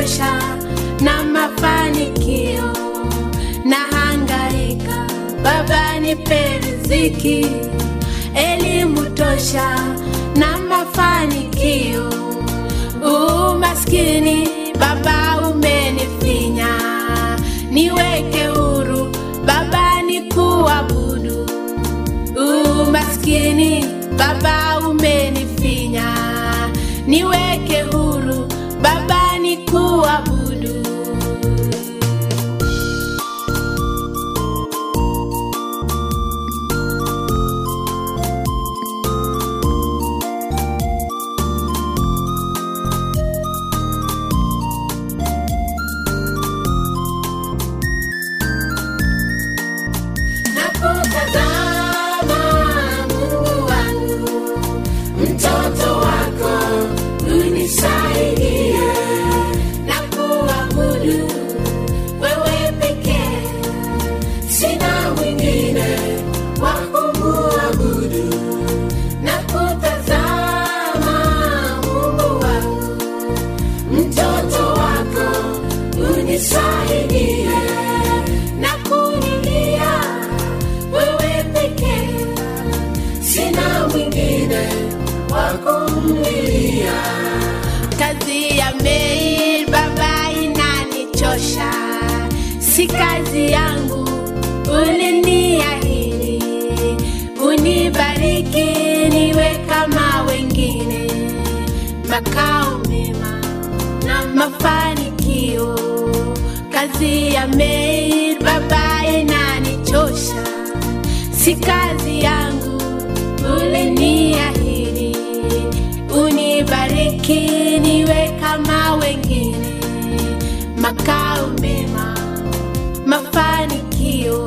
inanichosha na mafanikio na hangaika, Baba nipe riziki, elimu tosha na mafanikio. Umaskini Baba umenifinya, niweke huru Baba nikuabudu. Umaskini Baba umenifinya, niweke huru Baba nikuabudu. Nakutazama Mungu wangu, mtoto wako unisaidie na kuabudu wewe pekee, sina mwingine wa kumuabudu. Nakutazama Mungu wangu, mtoto wako unisaidie na kunilia wewe pekee, sina mwingine wa kumlilia. Kazi ya maid baba inanichosha, si kazi yangu, uliniahidi unibariki niwe kama wengine, makao mema na mafanikio. Kazi ya maid baba inanichosha, si kazi yangu, uliniahidi unibariki niwe kama wengine, makao mema, mafanikio.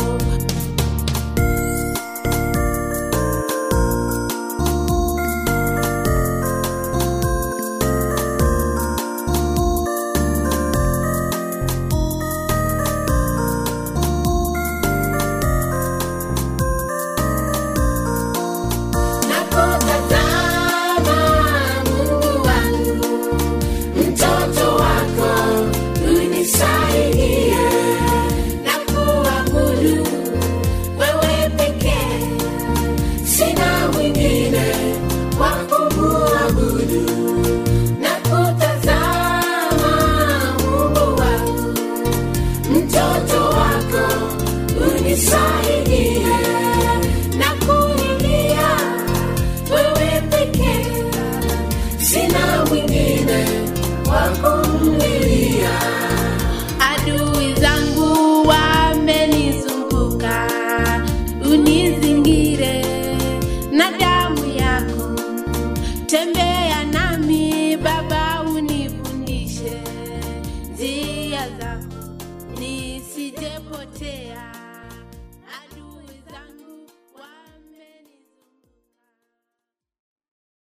Nakutazama Mungu wangu, mtoto wako unisaidie na kuabudu wewe pekee, sina mwingine wa kumuabudu. Nakutazama Mungu wangu, mtoto wako unisaidie na kunilia wewe pekee, sina mwingine wa kumlilia. Adui zangu wamenizunguka, unizingire na damu yako, tembea nami